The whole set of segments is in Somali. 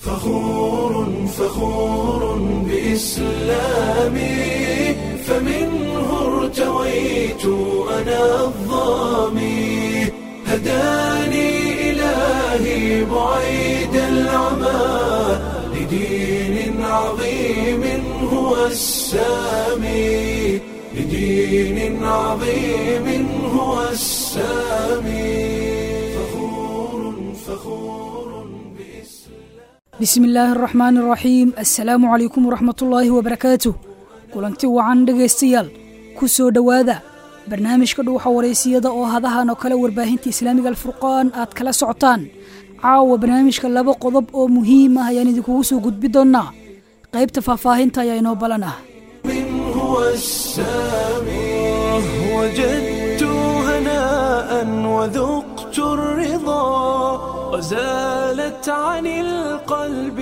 فخور فخور بإسلامي فمنه ارتويت أنا الظامي هداني إلهي بعيد العمى لدين عظيم هو السامي لدين عظيم هو السامي فخور فخور بإسلام bismi illaahi araxmaani araxiim assalaamu calaykum waraxmatullaahi wabarakaatuh kulanti wacan dhegaystayaal ku soo dhowaada barnaamijka dhuuxa waraysiyada oo hadahan oo kale warbaahinta islaamiga alfurqaan aad kala socotaan caawa barnaamijka laba qodob oo muhiim ah ayaan idinkugu soo gudbi doonnaa qaybta faahfaahinta ayaa inoo balan ah هو السامي وجدت هناء وذقت الرضا وزالت عن القلب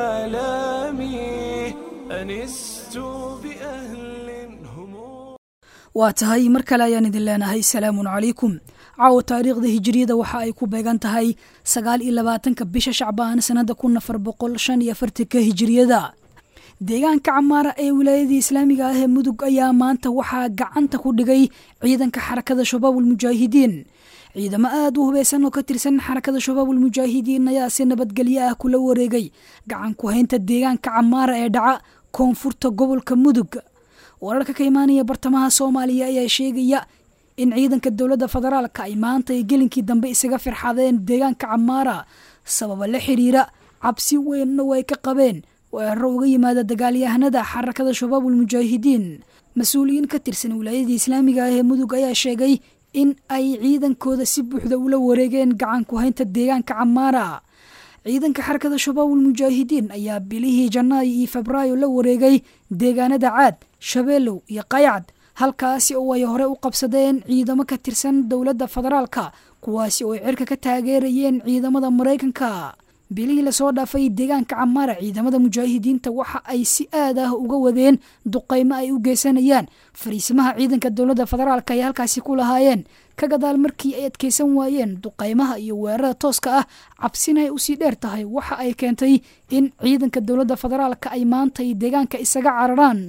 آلامي أنست بأهل هم waa tahay mar kale ayaan idin leenahay salaamun calaykum caawa taariikhda hijiriyada waxa ay ku beegan tahay sagaal iyo labaatanka bisha shacbaan sannada kun afar boqol shan iyo afartanka hijiriyada deegaanka camaara ee wilaayadii islaamiga ah ee mudug ayaa maanta waxaa gacanta ku dhigay ciidanka xarakada shabaabul mujaahidiin ciidamo aad u hubeysan oo ka tirsan xarakada shabaabul mujaahidiin ayaa si nabadgelyo ah kula wareegay gacan ku haynta deegaanka camaara ee dhaca koonfurta gobolka mudug wararka ka imaanaya bartamaha soomaaliya ayaa sheegaya in ciidanka dowladda federaalka ay maanta ay gelinkii dambe isaga firxadeen deegaanka camaara sababa la xiriira cabsi weynna way ka qabeen weeraro uga yimaada dagaalyahanada xarakada shabaabul mujaahidiin mas-uuliyiin ka tirsan wilaayadii islaamiga ah ee mudug ayaa sheegay in ay ciidankooda si buuxda ula wareegeen gacan ku haynta deegaanka camaara ciidanka xarakada shabaabul mujaahidiin ayaa bilihii janaayo iyo febraayo la wareegay deegaanada caad shabeelow iyo qaycad halkaasi oo ay hore u qabsadeen ciidamo ka tirsan dowladda federaalka kuwaasi oo ay cirka ka taageerayeen ciidamada maraykanka bilihii lasoo dhaafay deegaanka camaara ciidamada mujaahidiinta waxa ay si aad ah uga wadeen duqaymo ay u geysanayaan fariisimaha ciidanka dowladda federaalka ay halkaasi ku lahaayeen ka gadaal markii ay adkeysan waayeen duqaymaha iyo weerarada tooska ah cabsina ay usii dheer tahay waxa ay keentay in ciidanka dowladda federaalka ay maanta ay deegaanka isaga cararaan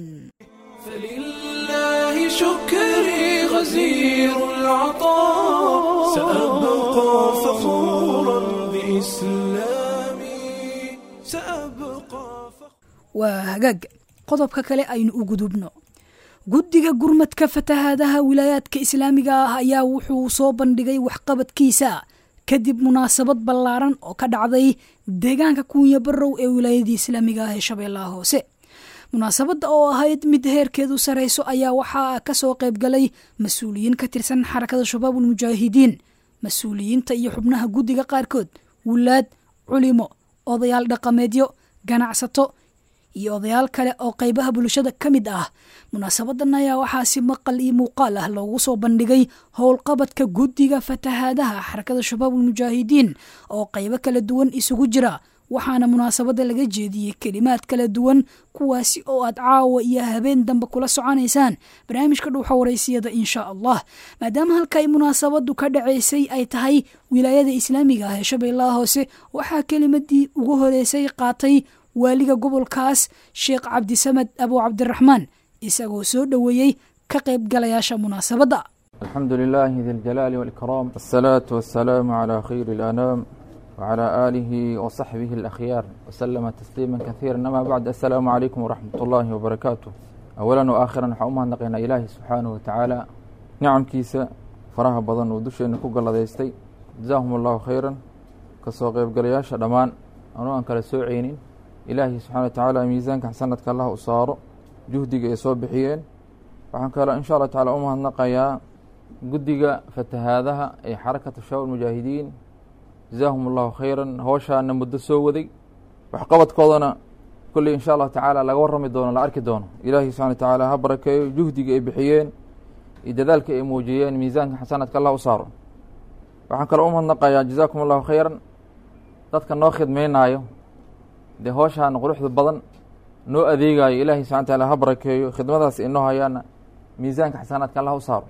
فلله شكري غزير العطاء سأبقى فخورا بإسلامي سأبقى فخورا waa hagaag qodobka kale aynu u gudubno guddiga gurmadka fatahaadaha wilaayaadka islaamiga ah ayaa wuxuu soo bandhigay waxqabadkiisa kadib munaasabad ballaaran oo ka dhacday deegaanka kuunya barow ee wilaayadii islaamiga ah ee shabeellaha hoose munaasabadda oo ahayd mid heerkeedu sarayso ayaa waxaa kasoo qaybgalay mas-uuliyiin ka tirsan xarakada shabaabul mujaahidiin mas-uuliyiinta iyo xubnaha guddiga qaarkood wulaad culimo odayaal dhaqameedyo ganacsato iyo odayaal kale oo qaybaha bulshada ka mid ah munaasabadan ayaa waxaa si maqal iyo muuqaal ah loogu soo bandhigay howlqabadka guddiga fatahaadaha xarakada shabaabul mujaahidiin oo qaybo kala duwan isugu jira waxaana munaasabadda laga jeediyey kelimaad kala duwan kuwaasi oo aad caawa iyo habeen dambe kula soconaysaan barnaamijka dhuuxa waraysiyada insha allah maadaama halka ay munaasabadu ka dhacaysay ay tahay wilaayada islaamiga ah ee shabeellaha hoose waxaa kelimadii ugu horeysay qaatay waaliga gobolkaas sheekh cabdisamed abu cabdiraxmaan isagoo soo dhoweeyey ka qaybgalayaasha munaasabadda الحمد لله ذي الجلال والإكرام والصلاة والسلام على خير الأنام وعلى آله وصحبه الأخيار وسلم تسليما كثيرا أما بعد السلام عليكم ورحمة الله وبركاته أولا وآخرا وحأمها نقينا إلهي سبحانه وتعالى نعم كيسا فراها بضن ودوشي أنكو قال ديستي جزاهم الله خيرا كسو قيب قرياشا دمان أنو أنك لسوعينين إلهي سبحانه وتعالى ميزانك حسنتك الله أصاره جهدك يسوى بحيين waxaan kaloo insha allah tacala u mahadnaqayaa guddiga fatahaadaha ee xarakata shabaab mujaahidiin jazaahum allahu khayran howshaana muddo soo waday waxqabadkoodana kolley insha allahu tacaala laga warrami doono la arki doono ilaahi subxana wa tacaala ha barakeeyo juhdiga ay bixiyeen iyo dadaalka ay muujiyeen miisaanka xasanadka allah u saaro waxaan kaloo u mahadnaqayaa jazaakum allahu khayran dadka noo khidmeynaayo dee howshaan quruxda badan noo adeegayo ilaahay subxana wataala ha barakeeyo khidmadaas inoo hayaana miisaanka xasanaadka allah u saaro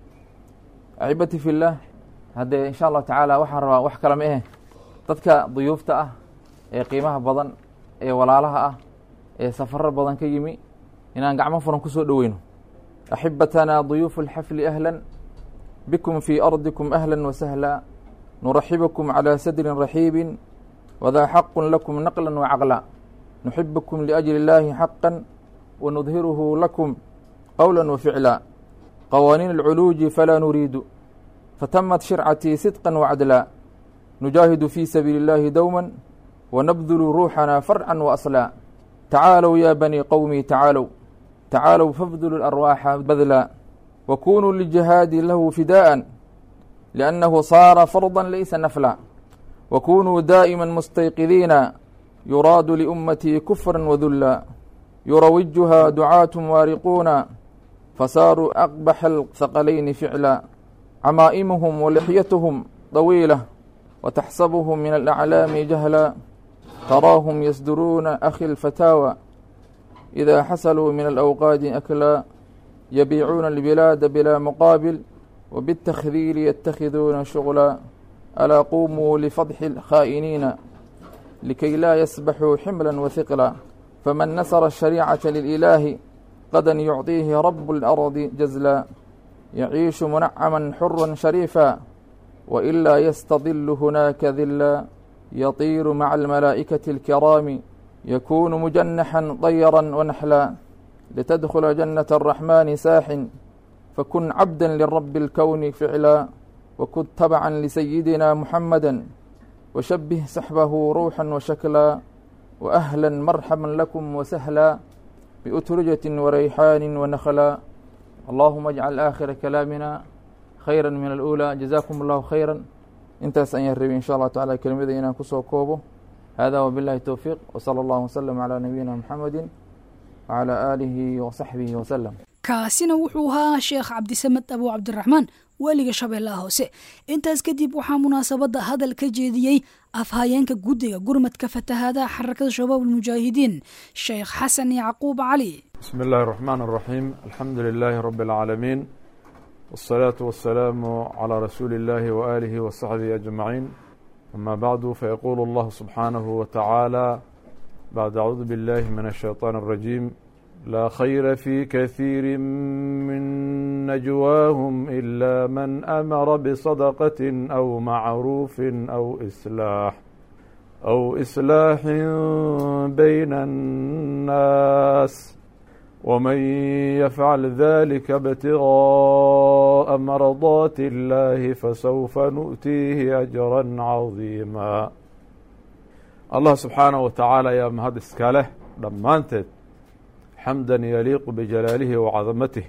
axibati fillaah haddee insha allahu tacaala waxaan rabaa wax kale ma ahe dadka duyuufta ah ee qiimaha badan ee walaalaha ah ee safarar badan ka yimi inaan gacmo furan ku soo dhoweyno axibatanaa duyuufu اlxafli ahla bikum fii ardikum ahla wasahla nuraxibukum calى sadri raxiibi wdaa xaqu lakum naqla wacaqla nuxibukum liأjli اllahi xaqa wanudhiruhu lakum qowla waficla qawaaniin اlculuuji falaa nuriidu fatamat shircatii sidqa wacadla nujaahidu fii sabiili اllahi dowma wanabdulu ruuxana farca waasla tacaalow ya bani qowmi tacaalow tacaalow fabdulu arwaaxa badla wakunuu lijihaadi lahu fidaءa liannahu saara farda laysa nafla wakunuu daa'ima mustayqidiina yuraadu liummatii kufra wadulla yurawijuha ducaat waariquuna fasaaruu aqbaxa alhaqalayni ficla camaa'imuhum walixyatuhum طawiila wataxsabuhum min alaclaami jahla taraahum yasduruuna akhi اlfataawa إida xasaluu min alأwqaadi aklaa yabiicuuna اlbilaada bilaa muqaabil wbالتkdiiri yتakiduuna shغlا alaa qumuu lfadxi الkhاa'iniina likay laa yasbaxuu ximla wahiqla faman nasra الشhariicaةa lilإilaahi qadan yucطiihi rab اlarضi jazla yaciishu munacama xura shariifa waإlaa ystadilu hunaaka dila yطiiru maca almalaa'ikaةi اlkiraami yakunu mujanaxa طayra wanaxla litadkhula janaة الraxmani saaxin fakun cabda lirabi اlkowni ficla wakun tabca lisayidina muxamada washabih saxbahu ruuxa washakla waأhla marxaba lakum wasahla biutrujati warayxaani wanakla allahuma ajcal aakhira kalaamina khayra min alأulى jazakum اllahu khayra intaas ayaan rabay in sha allah tacala kelimada inaan kusoo koobo hada wbilahi towfiiq wslى اllah wslm عlى nabiyina mxamedi wعlى aalihi وsaxbihi wslm kaasina wuxuu ahaa sheekh cabdisamed abu cabdiraxmaan weliga shabeellaha hoose intaas kadib waxaa munaasabadda hadal ka jeediyey afhayeenka guddiga gurmadka fatahaadaha xarakada shabaab almujaahidiin sheekh xasan yacquub cali bismi اllahi الرaxmaan الraxiim alxamdu lilaahi rabi اlcaalamiin wالsalaaةu wasalaamu calىa rasuuli اllahi waaalihi wasaxbihi ajmaciin ama bacdu fayaquulu اllahu subxaanahu watacaala bacd acuudu biاllahi min الshayطaan الrajiim laa khayra fi kahiiri min najwaahum ila man amara bصadaqaة aw macruufi aw islaax aw islaaxin bayna الnaas wman yafcal dalika btigaaءa mardaati اllahi fasawfa nu'tiihi ajra cadiima allah subxaanaه wa tacaala ayaa mahad iska leh dhammaanteed xamda yaliiqu bijalaalihi wacadamatih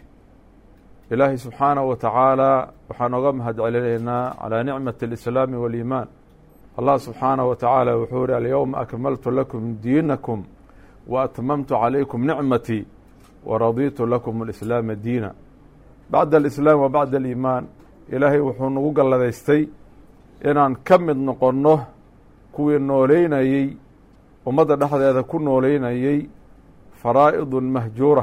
ilaahay subxaanaه wa tacaala waxaan oga mahad celinaynaa calى nicmaة اlislaami wاliimaan allah subxaanaه wa tacaala wuxuu yihi alyowma akmaltu lakum diinakum waatmamtu calaykum nicmatي waraditu lakum alislaama diina bacda alislaam wa bacda aliimaan ilaahay wuxuu nagu galladaystay inaan ka mid noqonno kuwii nooleynayey ummadda dhexdeeda ku nooleynayey faraa'idun mahjuura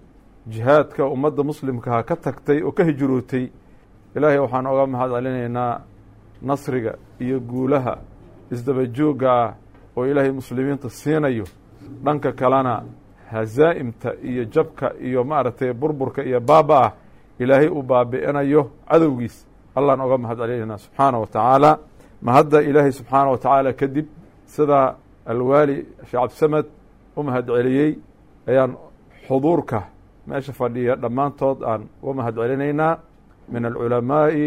jihaadka ummadda muslimkaha ka tagtay oo ka hijrootay ilaahay waxaan oga mahad celinaynaa nasriga iyo guulaha isdaba joogga ah oo ilaahay muslimiinta siinayo dhanka kalena hazaa'imta iyo jabka iyo maaragtay burburka iyo baaba ah ilaahay uu baabi'inayo cadowgiis allahn oga mahad celinaynaa subxaana wa tacaala mahadda ilaahay subxaana wa tacaala kadib sida alwaali sheekh cabdisamed u mahad celiyey ayaan xuduurka meesha fadhiya dhammaantood aan uga mahad celinaynaa min alculamaa'i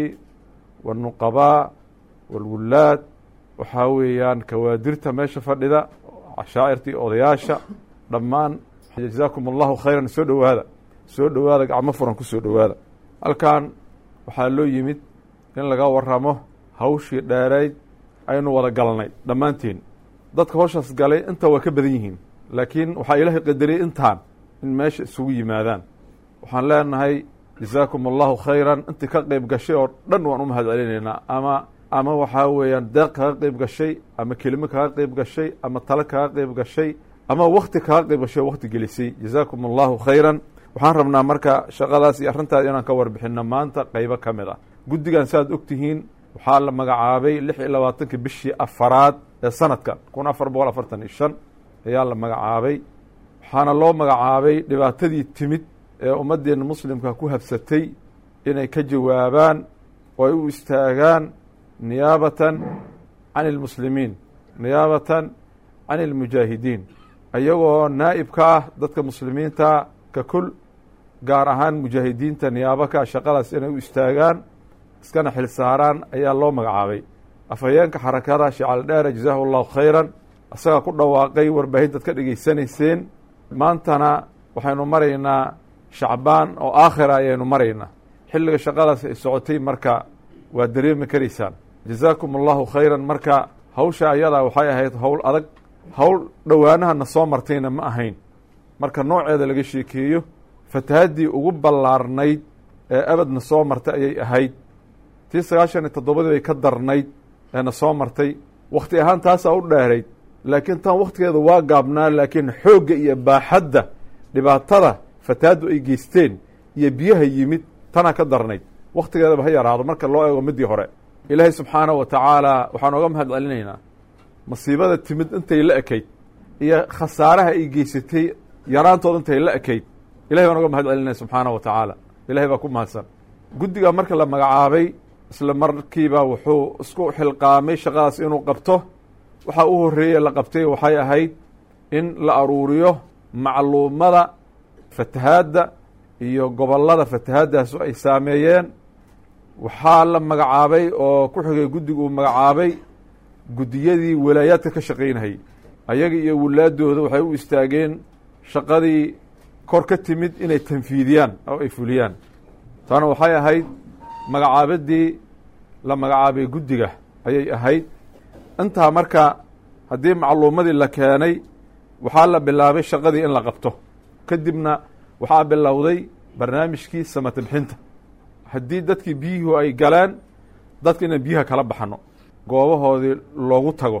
wاlnuqabaa wاlwulaad waxaa weeyaan kawaadirta meesha fadhida cashaa'irtii odayaasha dhammaan jazaakum allahu khayran soo dhowaada soo dhowaada gacmo furan ku soo dhowaada halkan waxaa loo yimid in laga waramo hawshii dheerayd aynu wada galnay dhammaanteen dadka hawshaas galay inta waa ka badan yihiin laakiin waxaa ilaahay qadariyey intaan in meesha isugu yimaadaan waxaan leenahay jazaakum allahu khayran intii ka qeyb gashay oo dhan waan u mahad celinaynaa ama ama waxaa weeyaan deeq kaga qeyb gashay ama kelimo kaga qeyb gashay ama talo kaga qeyb gashay ama wakti kaga qeyb gashay oo wakti gelisay jazaakum allahu khayran waxaan rabnaa marka shaqadaas iyo arrintaas inaan ka warbixino maanta qeybo ka mid ah guddigan saaad ogtihiin waxaa la magacaabay lix iyo labaatanka bishii afaraad ee sanadka kun afar boqol afartan iyo shan ayaa la magacaabay waxaana loo magacaabay dhibaatadii timid ee ummaddeena muslimka ku habsatay inay ka jawaabaan oo ay u istaagaan niyaabatan can ilmuslimiin niyaabatan can ilmujaahidiin iyagoo naa'ib ka ah dadka muslimiinta ka kul gaar ahaan mujaahidiinta niyaabaka shaqadaas inay u istaagaan iskana xil saaraan ayaa loo magacaabay afhayeenka xarakada shecal dheere jazaahu allahu khayran isagaa ku dhawaaqay warbaahintaad ka dhegaysanayseen maantana waxaynu maraynaa shacbaan oo aakhira ayaynu maraynaa xilliga shaqadaas ay socotay marka waa dareemi karaysaan jazaakum allahu khayran marka hawsha ayadaa waxay ahayd howl adag howl dhowaanahana soo martayna ma ahayn marka nooceeda laga sheekeeyo fatahaddii ugu ballaarnayd ee abadna soo martay ayay ahayd tii sagaashan iyo toddobadii bay ka darnayd eena soo martay wakhti ahaan taasaa u dheerayd laakiin tan wakhtigeeda waa gaabnaa laakiin xoogga iyo baaxadda dhibaatada fatahaaddu ay geysteen iyo biyaha yimid tanaa ka darnayd wakhtigeedaba ha yaraado marka loo eego midii hore ilaahay subxaanahu wa tacaala waxaan oga mahad celinaynaa masiibada timid intay la ekayd iyo khasaaraha ay geysatay yaraantooda intay la ekayd ilahay baan oga mahad celinaya subxaanahu wa tacaala ilahay baa ku mahadsan guddigaa marka la magacaabay isla markiiba wuxuu isku xilqaamay shaqadaas inuu qabto waxaa u horreeye la qabtay waxay ahayd in la aruuriyo macluumada fatahaadda iyo gobollada fatahaadaasu ay saameeyeen waxaa la magacaabay oo ku xigay guddigu uu magacaabay guddiyadii walaayaadka ka shaqaynayay ayaga iyo wulaadooda waxay u istaageen shaqadii kor ka timid inay tanfiidiyaan oo ay fuliyaan taana waxay ahayd magacaabadii la magacaabay guddiga ayay ahayd intaa marka haddii macluumadii la keenay waxaa la bilaabay shaqadii in la qabto kadibna waxaa bilowday barnaamijkii samata bixinta haddii dadkii biyuhu ay galeen dadka inaan biyaha kala baxno goobahoodii loogu tago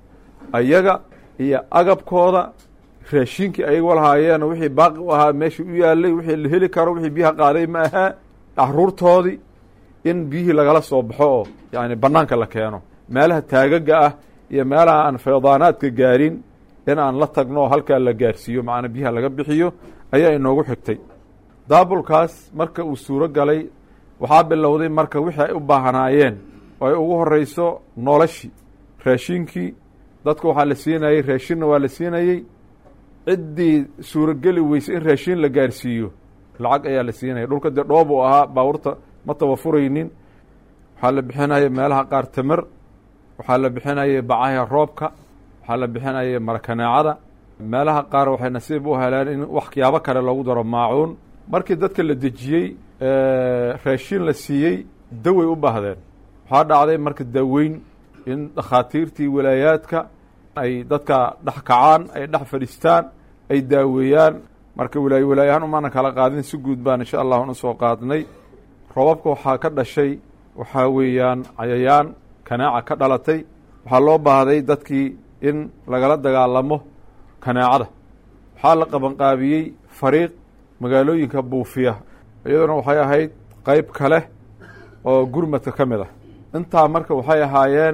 ayaga iyo agabkooda raashinkii ayago lahaayeen wixii baaqi u ahaa meeshii u yaalay wixii la heli karo wixii biyaha qaaday ma ahaa caruurtoodii in biyihii lagala soo baxo oo yani banaanka la keeno meelaha taagaga ah iyo meelaha aan feydaanaadka gaarin in aan la tagno oo halkaa la gaarsiiyo macnaa biyaha laga bixiyo ayaa inoogu xigtay daabulkaas marka uu suuro galay waxaa bilowday marka wixii ay u baahnaayeen oo ay ugu horeyso noloshii raashinkii dadku waxaa la siinayey raashinna waa la siinayey ciddii suurogeli weysay in raashin la gaarsiiyo lacag ayaa la siinaya dhulka dee dhoob uu ahaa baabuurta ma tawafuraynin waxaa la bixinaya meelaha qaar tamar waxaa la bixinaya bacaha roobka waxaa la bixinaya marakaneecada meelaha qaar waxay nasiib u heleen in waxyaabo kale loogu daro maacuun markii dadka la dejiyey raashin la siiyey daway u baahdeen waxaa dhacday marka daaweyn in dhakhaatiirtii walaayaadka ay dadka dhex kacaan ay dhex fadhiistaan ay daaweeyaan marka walaayo walaayahaan umaana kala qaadin si guud baan insha allah una soo qaadnay robabka waxaa ka dhashay waxaa weeyaan cayayaan kanaaca ka dhalatay waxaa loo baahday dadkii in lagala dagaalamo kanaacada waxaa la qabanqaabiyey fariiq magaalooyinka buufiya iyaduna waxay ahayd qeyb kale oo gurmadka ka mid ah intaa marka waxay ahaayeen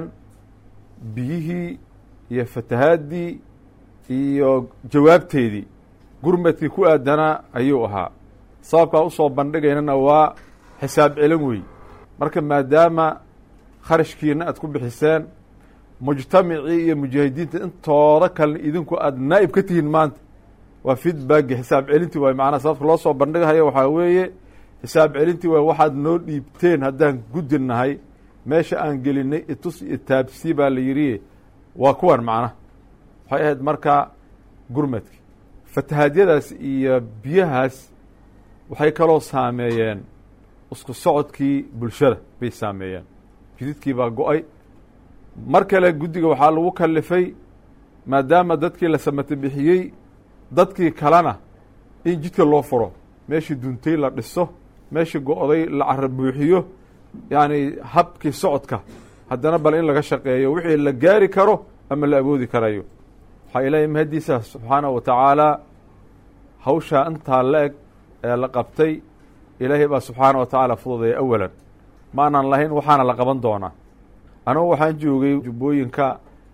biyihii iyo fatahaadii iyo jawaabteedii gurmadkii ku aadanaa ayuu ahaa sababkaa usoo bandhigaynana waa xisaab celin wey marka maadaama kharashkiina aad ku bixiseen mujtamacii iyo mujaahidiinta intooda kalena idinku aada naa'ib ka tihiin maanta waa feedbacki xisaab celintii waay macnaa sababka loo soo bandhigahayo waxaa weeye xisaab celintii waay waxaad noo dhiibteen haddaan guddi nahay meesha aan gelinay itus iyo taabsi baa la yidhi waa kuwan macnaha waxay ahayd marka gurmadki fatahaadyadaas iyo biyahaas waxay kaloo saameeyeen isku socodkii bulshada bay saameeyeen jididkii baa go-ay mar kale guddiga waxaa lagu kalifay maadaama dadkii la samata bixiyey dadkii kalena in jidka loo furo meeshii duntay la dhiso meeshii go-day la cara buuxiyo yacni habkii socodka haddana bal in laga shaqeeyo wixii la gaari karo ama la awoodi karayo waxaa ilaahay mahadiisa subxaanahu wa tacaala hawshaa intaa la eg ee la qabtay ilaahay baa subxaana wa tacaala fududeeya awalan ma aanan lahayn waxaana la qaban doonaa anugu waxaan joogay jubbooyinka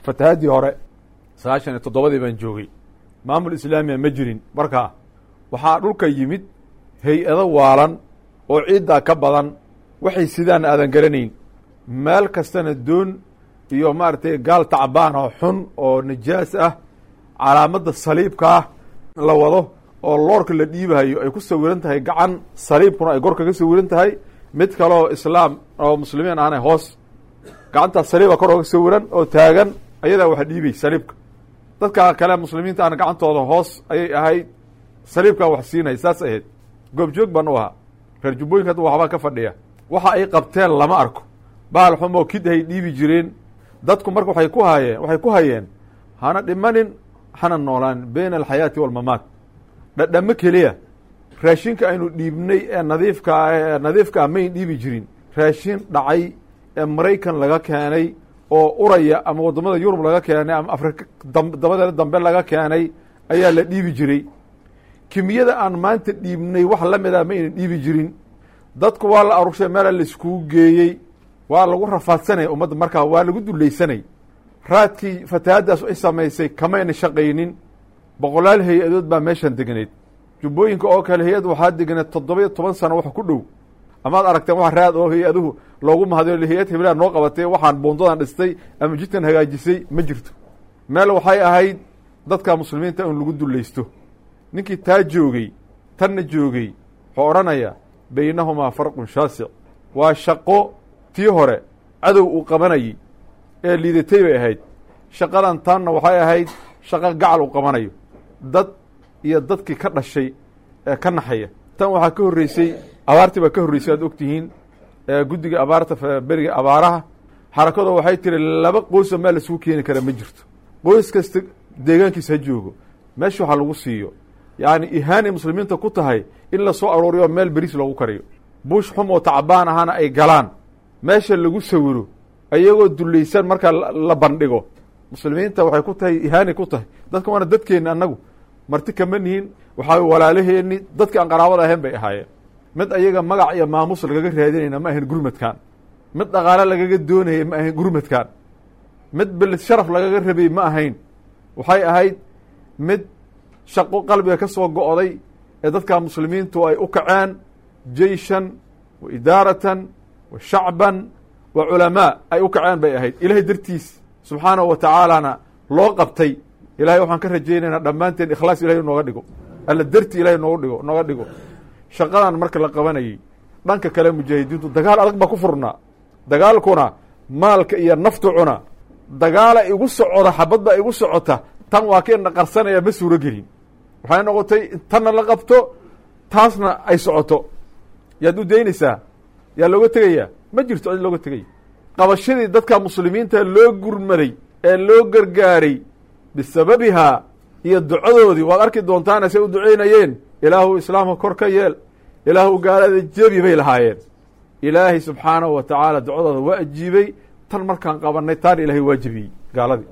fatahaddii hore sagaashan iyo toddobadii baan joogay maamul islaamiya ma jirin markaa waxaa dhulka yimid hay-ado waalan oo ciiddaa ka badan waxay sidaan aadan garanayn meel kastana doon iyo maaragtay gaal tacbaan oo xun oo najaas ah calaamadda saliibka ah la wado oo loorka la dhiibahayo ay ku sawiran tahay gacan saliibkuna ay gorka ka sawiran tahay mid kale oo islaam oo muslimiin ahna hoos gacantaas saliiba kor ooga sawiran oo taagan ayadaa waxa dhiibay saliibka dadka kale muslimiinta ana gacantooda hoos ayay ahayd saliibkaa wax siinay saas ahayd goobjoog baan u ahaa reer jubbooyinka hadda waxbaa ka fadhiya waxa ay qabteen lama arko baal xumoo kid hay dhiibi jireen dadku marka waxay ku hayeen waxay ku hayeen hana dhimanin hana noolaan bayna alxayaati walmamaat dhadhamo keliya raashinka aynu dhiibnay ee nadiifka ee nadiifka ah mayn dhiibi jirin raashin dhacay ee maraykan laga keenay oo uraya ama waddamada yurub laga keenay ama afrika dabadeeda dambe laga keenay ayaa la dhiibi jiray kimiyada aan maanta dhiibnay wax la mid ah ma aynan dhiibi jirin dadku waa la arurshay meela laiskugu geeyey waa lagu rafaadsanaya ummadda markaa waa lagu dulaysanay raadkii fatahaaddaas ay samaysay kamayna shaqaynin boqolaal hay-adood baa meeshan degneyd jubbooyinka oo kale hay-ad waxaa degneed toddoba-iyo toban sano wax ku dhow amaad aragteen wax raad oo hay-aduhu loogu mahadiyo hay-ad heblaha noo qabatay waxaan buundadan dhistay ama jidkan hagaajisay ma jirto meel waxay ahayd dadka muslimiinta in lagu dulaysto ninkii taa joogey tanna joogey wuxuu odhanayaa baynahumaa farqun shaasic waa shaqo tii hore cadow uu qabanayay ee liidatay bay ahayd shaqadan tanna waxay ahayd shaqo gacal uu qabanayo dad iyo dadkii ka dhashay ee ka naxaya tan waxaa ka horreysay abaartii baa ka horreysay aad ogtihiin guddiga abaarta beriga abaaraha xarakadu waxay tiri laba qoyso meel laisugu keeni kara ma jirto qoys kasta deegaankiisa ha joogo meesha waxaa lagu siiyo yacni ihaanay muslimiinta ku tahay in la soo arooriyo meel beriis loogu kariyo buush xum oo tacbaan ahaana ay galaan meesha lagu sawiro ayagoo dulaysan markaa la bandhigo muslimiinta waxay ku tahay ihaanay ku tahay dadka waana dadkeenni annagu marti kama nihin waxaa walaalaheenni dadki aan qaraabada ahayn bay ahaayeen mid ayaga magac iyo maamuus lagaga raadinayna ma ahayn gurmadkan mid dhaqaale lagaga doonayay ma ahayn gurmadkan mid belis sharaf lagaga rabay ma ahayn waxay ahayd mid shaqo qalbiga ka soo go'day ee dadka muslimiintu ay u kaceen jeyshan wa idaaratan wa shacban wa culamaa ay u kaceen bay ahayd ilaahay dartiis subxaanahu wa tacaalana loo qabtay ilahay waxaan ka rajaynaynaa dhammaanteen ikhlaas ilahay nooga dhigo alla darti ilahay nooga dhigo nooga dhigo shaqadan marka la qabanayay dhanka kale mujaahidiintu dagaal adag baa ku furnaa dagaalkuna maalka iyo naftu cuna dagaala igu socda xabad baa igu socota tan waa keena qarsanaya ma suuro gelin waxay noqotay tanna la qabto taasna ay socoto yaad u daynaysaa yaa looga tegayaa ma jirto cid looga tegaya qabashadii dadka muslimiinta loo gurmaday ee loo gargaaray bisababihaa iyo ducadoodii waad arki doontaana say u ducaynayeen ilaahu islaamka kor ka yeel ilaahu gaalada jebi bay lahaayeen ilaahay subxaanahu wa tacaala ducadooda waa ajiibay tan markaan qabanay taana ilaahay waa jebiyey gaaladii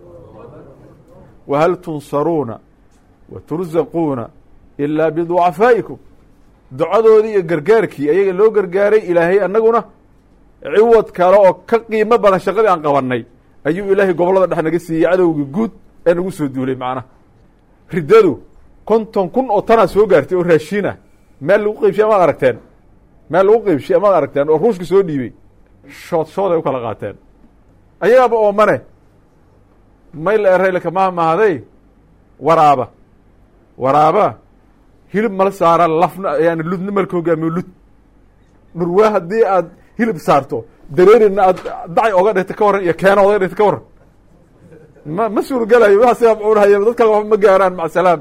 wahal tunsaruuna wa tursaquuna ilaa biducafaa'ikum ducadoodii iyo gargaarkii ayaga loo gargaaray ilaahay annaguna ciwad kale oo ka qiimo badan shaqadii aan qabanay ayuu ilaahay gobollada dhex naga siiyey cadowgii guud ee nagu soo duulay macnaha riddadu konton kun oo tanaa soo gaartay oo raashiin ah meel lagu qeybshiy amaad aragteen meel lagu qeybshiy amaad aragteen oo ruushka soo dhiibey shood shood ay u kala qaateen ayagaaba oomane mayl eraylka maa mahday waraaba waraaba hilib mala saara lafna yani ludna malka hogaamiyo lud dhurwaa haddii aad hilib saarto dareerina aad dacay oga dhigta ka warran iyo keena oga dhigta ka warran ma ma suurogelayo waa sidaa cuunahaya dad kale waxba ma gaaraan maca salaam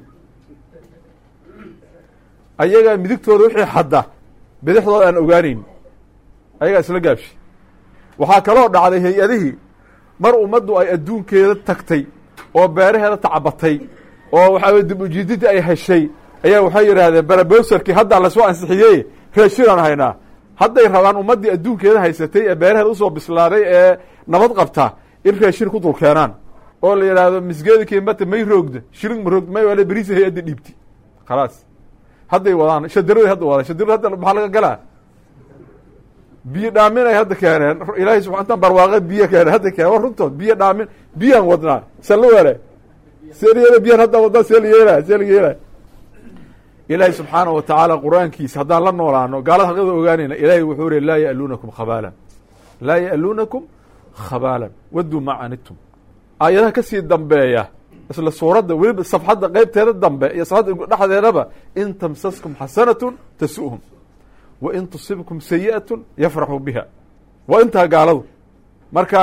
ayagaa midigtooda wixii xadda bidixdooda aan ogaaneyn ayagaa isla gaabshi waxaa kaloo dhacday hay-adihii mar ummaddu ay adduunkeeda tagtay oo beeraheeda tacabatay oo waxaa dib ujiididii ay heshay ayaa waxay yidhaahdeen barabowserkii haddaa lasoo ansixiyey raashinaan haynaa hadday rabaan ummaddii adduunkeeda haysatay ee beeraheeda usoo bislaaday ee nabad qabta in raashin ku dul keenaan oo la yidhaahdo misgeedi kiimata may roogda shirig ma roogda may waale beriisa hay-adda dhiibti khalaas hadday wadaan shadirada hadda wadaan shadirada hadda maxaa laga galaa biyo dhaamin ay hadda keeneen ilaahay subaa intaan barwaaqe biyo keeneen hadda keeneen war runtood biyo dhaamin biyaan wadnaa sala wele see la yeela biyaan haddaa wadnaa see la yeelaya see la yeelaya ilaahay subxaanahu wa tacaala qur-aankiisa haddaan la noolaano gaalada xaqida ogaanayna ilaahay wuxuu ri laa ya'luunakum khabaalan laa ya'luunakum khabaalan wadduu ma canitum aayadaha ka sii dambeeya isla suuradda weliba safxadda qeybteeda dambe iyo safxadda dhexdeedaba in tamsaskum xasanatun tasu'hum wa in tusibkum sayi'atun yafraxuu biha waa intaa gaaladu marka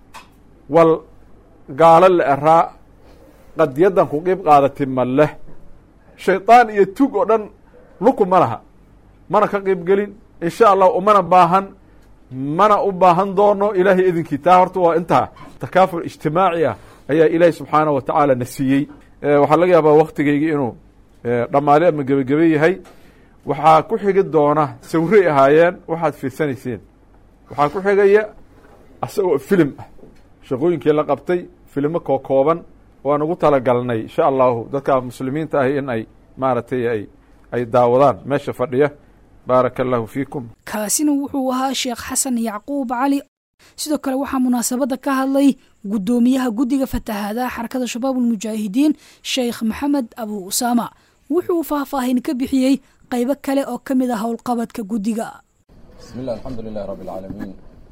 wal gaalo la eraa qadiyaddan ku qiib qaadati ma leh shaydaan iyo tug oo dhan luku ma laha mana ka qiib gelin insha allah umana baahan mana u baahan doono ilaahay idinkii taa horta waa intaa takaaful ijtimaaci ah ayaa ilaahay subxaanahu wa tacaala na siiyey waxaa laga yaabaa waktigaygii inuu dhammaale ama gebagebe yahay waxaa ku xigi doona sawray ahaayeen waxaad fiirsanayseen waxaa ku xigaya asagoo filim ah shaqooyinkii la qabtay filimo kookooban waan ugu talagalnay insha allahu dadka muslimiinta ahi in ay maaragtay ay ay daawadaan meesha fadhiya baaraka allahu fiikum kaasina wuxuu ahaa sheekh xasan yacquub cali sidoo kale waxaa munaasabadda ka hadlay guddoomiyaha guddiga fatahaadaha xarakada shabaab ulmujaahidiin sheekh maxamed abu usaama wuxuu faahfaahin ka bixiyey qaybo kale oo ka mid ah howlqabadka guddiga بسم الله الحمد لله رب العالمين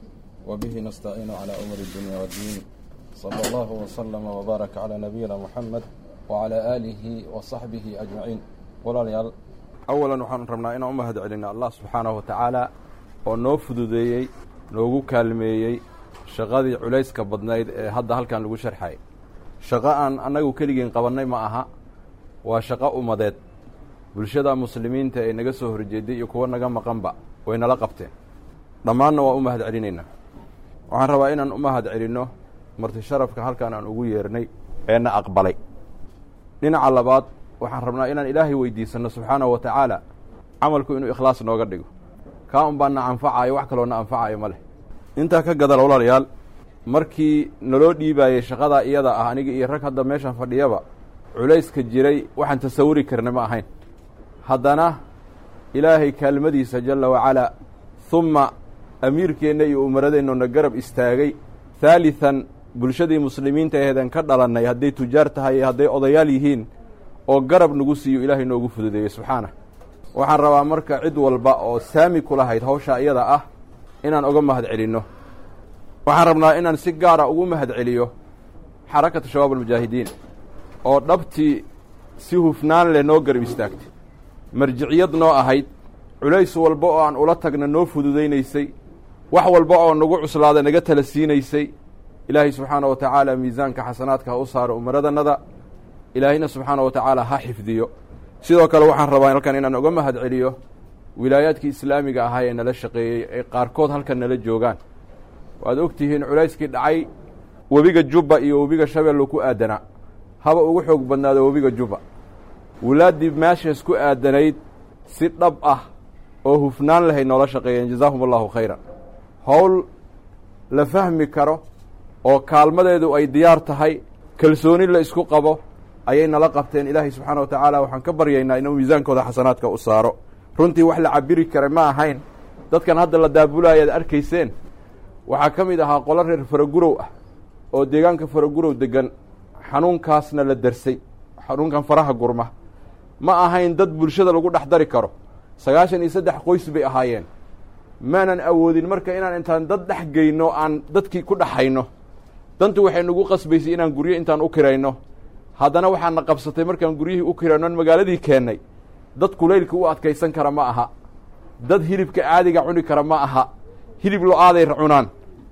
وبه نستعين على أمور الدنيا والدين صلى الله وسلم وبارك على نبينا محمد وعلى آله وصحبه أجمعين walaalyaal awalan waxaanu rabnaa inaan u mahad celina allah subxaanahu wa tacaala oo noo fududeeyey noogu kaalmeeyey shaqadii culayska badnayd ee hadda halkan lagu sharxay shaqo aan annagu keligeen qabannay ma aha waa shaqo ummadeed bulshada muslimiinta ee naga soo horjeeday iyo kuwo naga maqanba way nala qabteen dhammaanna waa u mahad celinaynaa waxaan rabaa inaan u mahad celinno marti sharafka halkan aan ugu yeernay eena aqbalay dhinaca labaad waxaan rabnaa inaan ilaahay weydiisanno subxaanahu wa tacaala camalku inuu ikhlaas nooga dhigo kaa un baa na anfacayo wax kaloo na anfacayo ma leh intaa ka gadal walaalayaal markii naloo dhiibaayey shaqadaa iyada ah aniga iyo rag hadda meeshan fadhiyaba culayska jiray waxaan tasawuri karna ma ahayn haddana ilaahay kaalmadiisa jalla wacalaa humma amiirkeenna iyo umaradeennu na garab istaagay haalihan bulshadii muslimiinta aheedan ka dhalannay hadday tujaar tahay iyo hadday odayaal yihiin oo garab nagu siiyo ilaahay noogu fududeeyey subxaanah waxaan rabaa marka cid walba oo saami ku lahayd hawshaa iyada ah inaan uga mahad celinno waxaan rabnaa inaan si gaara ugu mahad celiyo xarakatu shabaab almujaahidiin oo dhabtii si hufnaan leh noo garab istaagtay marjiciyad noo ahayd culays walba oo aan ula tagna noo fududaynaysay wax walba oo nagu cuslaada naga tala siinaysay ilaahay subxaana wa tacaala miisaanka xasanaadka ha u saaro umaradannada ilaahayna subxaana wa tacaala ha xifdiyo sidoo kale waxaan rabaa halkan inaan uga mahad celiyo wilaayaadkii islaamiga ahaa ee nala shaqeeyey ay qaarkood halkan nala joogaan waad og tihiin culayskii dhacay webiga jubba iyo webiga shabeello ku aadanaa haba ugu xoog badnaado webiga jubba wilaaddii meeshaas ku aadanayd si dhab ah oo hufnaan lahayd noola shaqeeyeen jazaahum allahu khayran howl la fahmi karo oo kaalmadeedu ay diyaar tahay kalsooni la isku qabo ayay nala qabteen ilaahay subxaana wa tacaala waxaan ka baryaynaa inuu miisaankooda xasanaadka u saaro runtii wax la cabiri kara ma ahayn dadkan hadda la daabulaya ad arkayseen waxaa ka mid ahaa qolo reer faragurow ah oo deegaanka faragurow degan xanuunkaasna la darsay xanuunkan faraha gurma ma ahayn dad bulshada lagu dhex dari karo sagaashan iyo saddex qoys bay ahaayeen maanan awoodin marka inaan intaan dad dhex geyno aan dadkii ku dhexayno dantu waxay nagu qasbaysay inaan guryo intaan u kirayno haddana waxaana qabsatay markaan guryihii u kirayno an magaaladii keennay dad kulaylka u adkaysan kara ma aha dad hilibka caadiga cuni kara ma aha hilib lo-aaday cunaan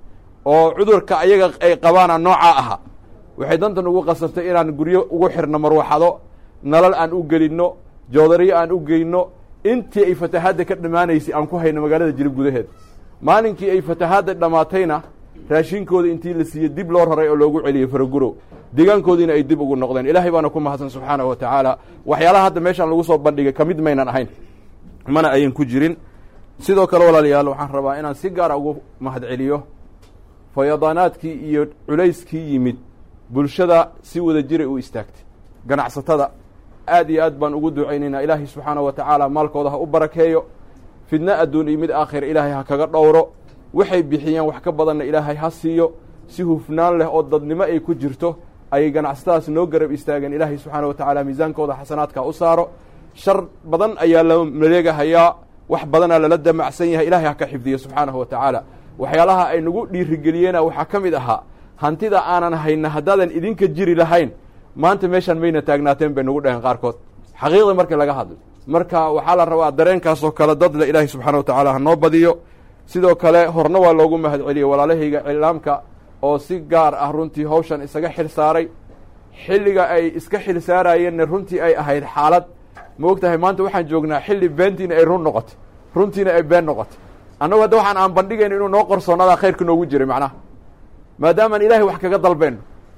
oo cudurka ayaga ay qabaana noocaa aha waxay danta nagu qasabtay inaan guryo ugu xirno marwaxado nalal aan u gelinno joodariyo aan u geyno intii ay fatahaadda ka dhammaanaysay aan ku hayno magaalada jilib gudaheed maalinkii ay fatahaadda dhammaatayna raashinkooda intii la siiyey dib loo raray oo loogu celiyey faragurow deegaankoodiina ay dib ugu noqdeen ilaahay baana ku mahadsan subxaanahu wa tacaala waxyaalaha hadda meeshaan lagu soo bandhigay ka mid maynan ahayn mana ayan ku jirin sidoo kale walaalayaal waxaan rabaa inaan si gaara ugu mahad celiyo fayadaanaadkii iyo culayskii yimid bulshada si wada jiray u istaagtay ganacsatada aad iyo aad baan ugu ducaynaynaa ilaahay subxaanahu wa tacaala maalkooda ha u barakeeyo fidno adduun iyo mid aakhira ilaahay ha kaga dhowro waxay bixiyeen wax ka badanna ilaahay ha siiyo si hufnaan leh oo dadnimo ay ku jirto ayay ganacsatadaas noo garab istaageen ilaahay subxaana wa tacaala miisaankooda xasanaadka u saaro shar badan ayaa la maleegahayaa wax badanaa lala damacsan yahay ilahay ha ka xifdiyo subxaanahu wa tacaala waxyaalaha ay nagu dhiirigeliyeena waxaa ka mid ahaa hantida aanan hayna haddaadan idinka jiri lahayn maanta meeshaan mayna taagnaateen bay nagu dhaheen qaarkood xaqiiqda markii laga hadlo marka waxaa la rabaa dareenkaasoo kale dadle ilaahay subxaana wa tacaala ha noo badiyo sidoo kale horna waa loogu mahad celiyey walaalahayga iclaamka oo si gaar ah runtii hawshan isaga xil saaray xilliga ay iska xil saarayeenna runtii ay ahayd xaalad ma og tahay maanta waxaan joognaa xilli beentiina ay run noqotay runtiina ay been noqotay annagu hadda waxaan aan bandhigayno inuu noo qorsoonadaa khayrka noogu jiray macnaha maadaamaan ilaahay wax kaga dalbeyno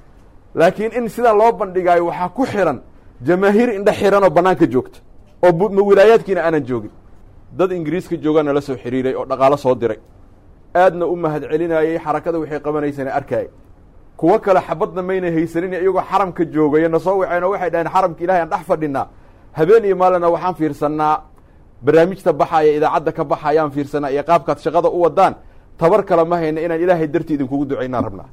laakiin in sidaa loo bandhigaayo waxaa ku xiran jamaahiir indhe xiran oo bannaanka joogta oo ma wilaayaadkiina aanan joogin dad ingiriiska joogaa nala soo xiriiray oo dhaqaalo soo diray aadna u mahad celinayey xarakada waxay qabanaysana arkaayay kuwo kale xabadna mayna haysanin iyagoo xaramka joogaya na soo waceen oo waxay dhaheen xaramka ilahay aan dhex fadhinaa habeen iyo maalina waxaan fiirsannaa barnaamijta baxaya idaacadda ka baxayaan fiirsanaa iyo qaabkaad shaqada u wadaan tabar kale ma hayna inaan ilaahay dartii idinkugu ducaynaan rabnaa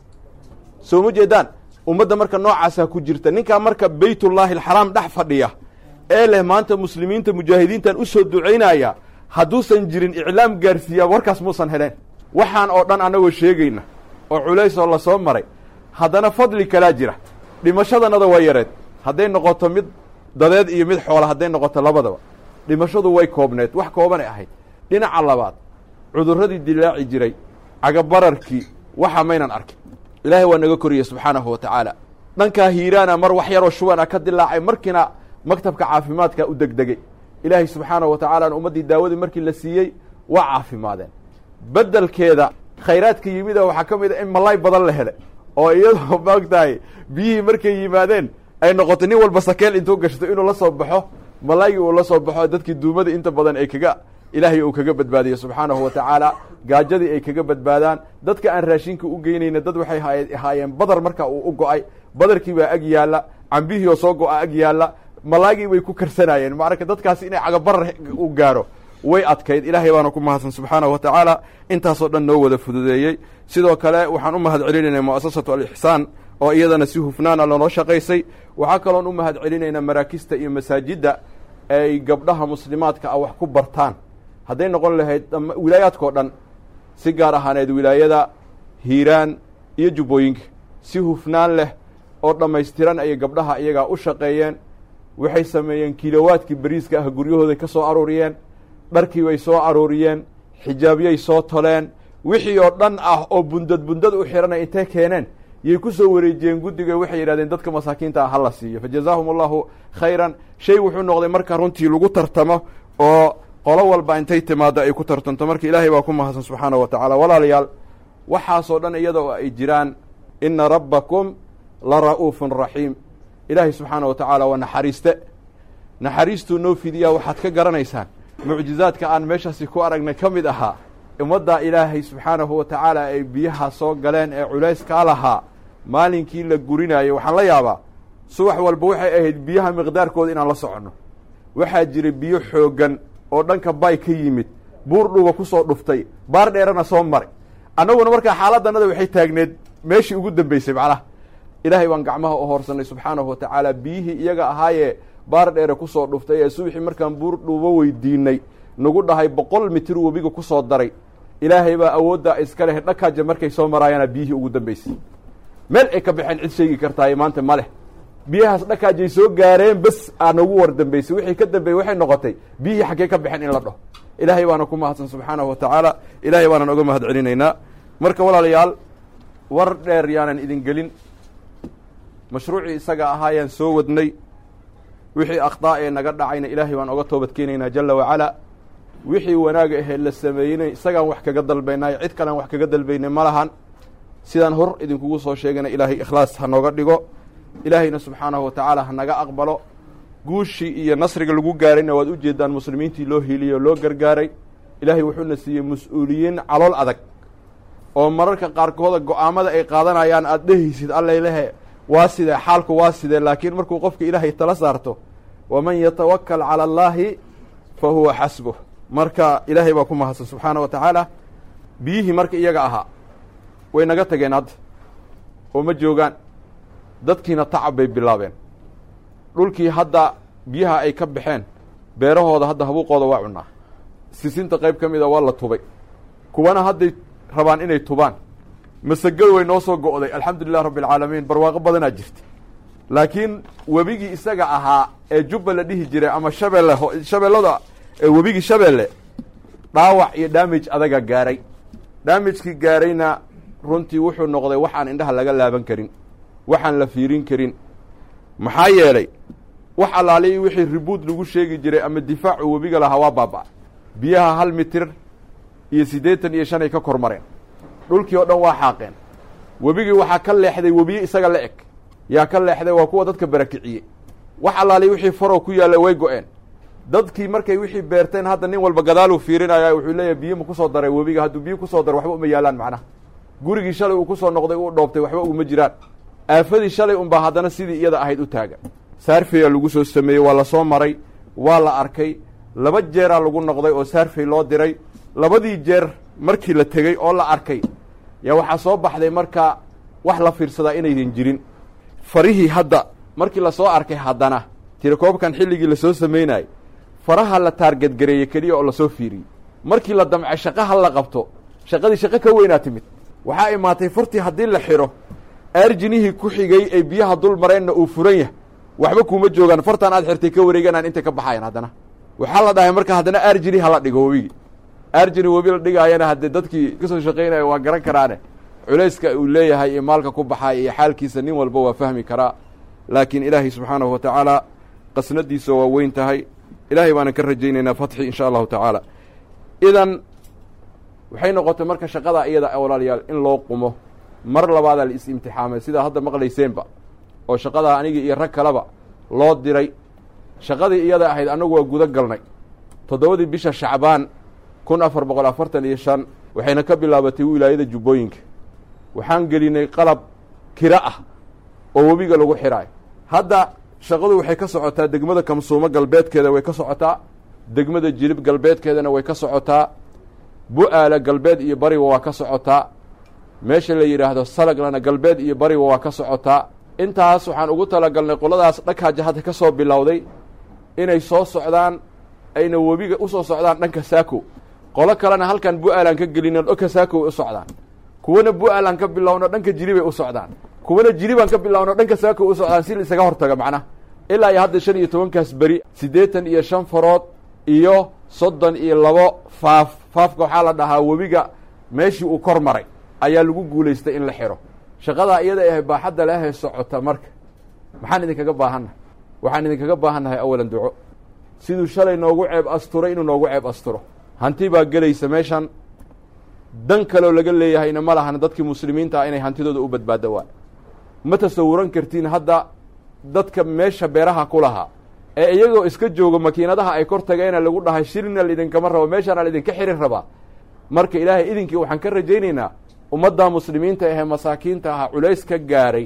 soo ma jeedaan ummadda marka noocaasaa ku jirta ninkaa marka beytullaahi alxaraam dhex fadhiya ee leh maanta muslimiinta mujaahidiintan usoo ducaynaya hadduusan jirin iclaam gaarsiiyaa warkaas muusan heleen waxaan oo dhan annagoo sheegayna oo culays oo lasoo maray haddana fadli kalaa jira dhimashadanada waa yareed hadday noqoto mid dadeed iyo mid xoola hadday noqoto labadaba dhimashadu way koobneed wax koobanay ahayd dhinaca labaad cudurradii dilaaci jiray cagabararkii waxa maynan arkin ilaahay waa naga koriyey subxaanahu wa tacaala dhankaa hiiraana mar wax yaroo shuban a ka dilaacay markiina maktabka caafimaadka u degdegay ilaahay subxaanahu wa tacaala ummaddii daawadii markii la siiyey waa caafimaadeen beddelkeeda khayraadka yimida waxaa ka mid a in malaay badan la helay oo iyadoo maogtahay biyihii markay yimaadeen ay noqotay nin walba sakeel intuu gashto inuu la soo baxo malaygii uu la soo baxo dadkii duumada inta badan ay kaga ilaahay uu kaga badbaadiyo subxaanahu wa tacaala gaajadii ay kaga badbaadaan dadka aan raashinka u geynayna dad waxay ahaayeen badar marka uu u go-ay badarkii baa ag yaalla cambihii oo soo go-a ag yaalla malaagii way ku karsanaayeen marka dadkaasi inay cagabarar u gaaro way adkayd ilaahay baana ku mahadsan subxaanahu wa tacaala intaasoo dhan noo wada fududeeyey sidoo kale waxaan u mahad celinaynaa mu'asasatu alixsaan oo iyadana si hufnaana lanoo shaqaysay waxaa kaloon u mahad celinaynaa maraakista iyo masaajidda ay gabdhaha muslimaadka ah wax ku bartaan hadday noqon lahayd wilaayaadkao dhan si gaar ahaaneed wilaayada hiiraan iyo jubbooyinka si hufnaan leh oo dhammaystiran ayay gabdhaha iyagaa u shaqeeyeen waxay sameeyeen kilowaadkii beriiska ah guryahooday ka soo aruuriyeen dharkii bay soo aruuriyeen xijaabyay soo toleen wixii oo dhan ah oo bundad bundad u xiranay intay keeneen yay ku soo wareejiyeen guddiga waxay yidhahdeen dadka masaakiinta ah hala siiyo fa jazaahum allahu khayran shay wuxuu noqday marka runtii lagu tartamo oo qolo walba intay timaado ay ku tartanto marka ilaahay baa ku mahadsan subxaanahu wa tacaala walaalayaal waxaasoo dhan iyada oo ay jiraan ina rabbakum la ra'uufun raxiim ilaahay subxaana wa tacaala waa naxariiste naxariistuu noo fidiyaa waxaad ka garanaysaan mucjizaadka aan meeshaasi ku aragnay ka mid ahaa ummaddaa ilaahay subxaanahu wa tacaala ay biyaha soo galeen ee culayskaa lahaa maalinkii la gurinaayo waxaan la yaabaa subax walba waxay ahayd biyaha miqdaarkooda inaan la soconno waxaa jira biyo xooggan oo dhanka bay ka yimid buur dhuuba ku soo dhuftay baar dheerana soo maray annaguna markaa xaaladdanada waxay taagneed meeshii ugu dambeysay macnaha ilaahay baan gacmaha u hoorsanay subxaanahu wa tacaala biyihii iyaga ahaayee baar dheere ku soo dhuftay ee subaxii markaan buur dhuubo weydiinay nagu dhahay boqol mitir webiga ku soo daray ilaahay baa awooddaa iska leh dhakaaja markay soo maraayaana biyihii ugu dambeysay meel ay ka baxeen cid sheegi kartaaye maanta ma leh biyahaas dhakaajay soo gaareen bes aa nagu war dambeysay wixii ka dambeeyey waxay noqotay biyihii xaggee ka baxeen in la dhaho ilaahay baana ku mahadsan subxaanahu wa tacaala ilaahay baanan oga mahad celinaynaa marka walaalayaal war dheer yaanan idin gelin mashruucii isaga ahaayaan soo wadnay wixii akhdaa ee naga dhacayna ilaahay baan oga toobad keenaynaa jala wacalaa wixii wanaaga ahee la sameeynay isagaan wax kaga dalbaynaayo cid kalean wax kaga dalbaynay ma lahan sidaan hor idinkugu soo sheegana ilaahay ikhlaas ha nooga dhigo ilaahayna subxaanahu wa tacaala ha naga aqbalo guushii iyo nasriga lagu gaarayna waad ujeedaan muslimiintii loo hiiliyey oo loo gargaaray ilaahay wuxuuna siiyey mas-uuliyiin calool adag oo mararka qaarkooda go-aamada ay qaadanayaan aada dhehaysid allailehe waa sidee xaalku waa sidee laakiin markuu qofka ilaahay tala saarto waman yatawakal cala allaahi fa huwa xasbuh marka ilaahay baa ku mahadsan subxaana wa tacaala biyihii marka iyaga ahaa way naga tageen hadda oo ma joogaan dadkiina tacab bay bilaabeen dhulkii hadda biyaha ay ka baxeen beerahooda hadda habuuqooda waa cunaa sisinta qayb ka mida waa la tubay kuwana hadday rabaan inay tubaan masagadu way noo soo go'day alxamdulilah rabbi alcaalamiin barwaaqo badanaa jirta laakiin webigii isaga ahaa ee jubba la dhihi jiray ama shabeelle shabeellada webigii shabeelle dhaawac iyo damage adaga gaaray damagekii gaarayna runtii wuxuu noqday wax aan indhaha laga laaban karin waxaan la fiirin karin maxaa yeelay wax allaaliyi wixii ribuud lagu sheegi jiray ama difaacu webiga lahaa waa baaba biyaha hal mitir iyo siddeetan iyo shan ay ka kor mareen dhulkii oo dhan waa xaaqeen webigii waxaa ka leexday webiye isaga la eg yaa ka leexday waa kuwa dadka barakiciyey wax allaaliyi wixii farow ku yaalla way go-een dadkii markay wixii beerteen hadda nin walba gadaaluu fiirinaya wuxuu leeyahay biyo ma kusoo daray webiga hadduu biyo kusoo daro waxba uma yaalaan macnaha gurigii shalay uu kusoo noqday uu dhoobtay waxba uma jiraan aafadii shalay unbaa haddana sidii iyada ahayd u taagan saarfeya lagu soo sameeyey waa la soo maray waa la arkay laba jeeraa lagu noqday oo saarfey loo diray labadii jeer markii la tegey oo la arkay yaa waxaa soo baxday marka wax la fiirsadaa inaydan jirin farihii hadda markii lasoo arkay haddana tirakoobkan xilligii lasoo samaynayay faraha la taargadgareeyey keliya oo lasoo fiiriyey markii la damcay shaqaha la qabto shaqadii shaqo ka weynaa timid waxaa imaatay furtii haddii la xidho aarjinihii ku xigay ee biyaha dul mareenna uu furan yahay waxba kuuma joogaan fartan aad xirtay ka wareeganaan intay ka baxayan haddana waxaa la dhahay marka haddana aarjini hala dhigo webigii aarjini webi la dhigaayana haddee dadkii kasoo shaqaynaya waa garan karaane culayska uu leeyahay iyo maalka ku baxay iyo xaalkiisa nin walba waa fahmi karaa laakiin ilaahay subxaanahu wa tacaala qasnadiisa waa weyn tahay ilaahay baanan ka rajaynaynaa fatxi insha allahu tacaala idan waxay noqotay marka shaqada iyada walaalayaal in loo qumo mar labaadaa la is-imtixaamay sidaa hadda maqlayseenba oo shaqadaa anigii iyo rag kaleba loo diray shaqadii iyada ahayd annagu waa guda galnay toddobadii bisha shacbaan kun afar boqol afartan iyo shan waxayna ka bilaabatay wilaayada jubbooyinka waxaan gelinay qalab kira ah oo webiga lagu xidhaayo hadda shaqadu waxay ka socotaa degmada kamsuumo galbeedkeeda way ka socotaa degmada jilib galbeedkeedana way ka socotaa bu-aala galbeed iyo bariba waa ka socotaa meesha la yidhaahdo salaglana galbeed iyo bariba waa ka socotaa intaas waxaan ugu talagalnay qoladaas dhakaaja hadda ka soo bilowday inay soo socdaan ayna webiga usoo socdaan dhanka saako qolo kalena halkan bu-aalaan ka gelino dhanka saako way u socdaan kuwana bu-aalaan ka bilowno dhanka jiribay u socdaan kuwana jiribaan ka bilowno dhanka saako u socdaan si la isaga hortaga macnaha ilaa iyo hadda shan iyo tobankaas beri siddeetan iyo shan farood iyo soddon iyo labo faaf faafka waxaa la dhahaa webiga meeshii uu kor maray ayaa lagu guulaystay in la xidho shaqadaa iyada ahe baaxadda leahay socota marka maxaan idinkaga baahannahay waxaan idinkaga baahannahay awalan duco siduu shalay noogu ceeb asturay inuu noogu ceeb asturo hanti baa gelaysa meeshan dan kaloo laga leeyahayna ma lahan dadkii muslimiinta ah inay hantidooda u badbaado waan ma tasawuran kartiin hadda dadka meesha beeraha ku lahaa ee iyagoo iska jooga makiinadaha ay kor tageena lagu dhahay shirina laidinkama rabo meeshaana laidinka xirin rabaa marka ilaahay idinkii waxaan ka rajaynaynaa ummadda muslimiinta ahee masaakiinta aha culays ka gaaray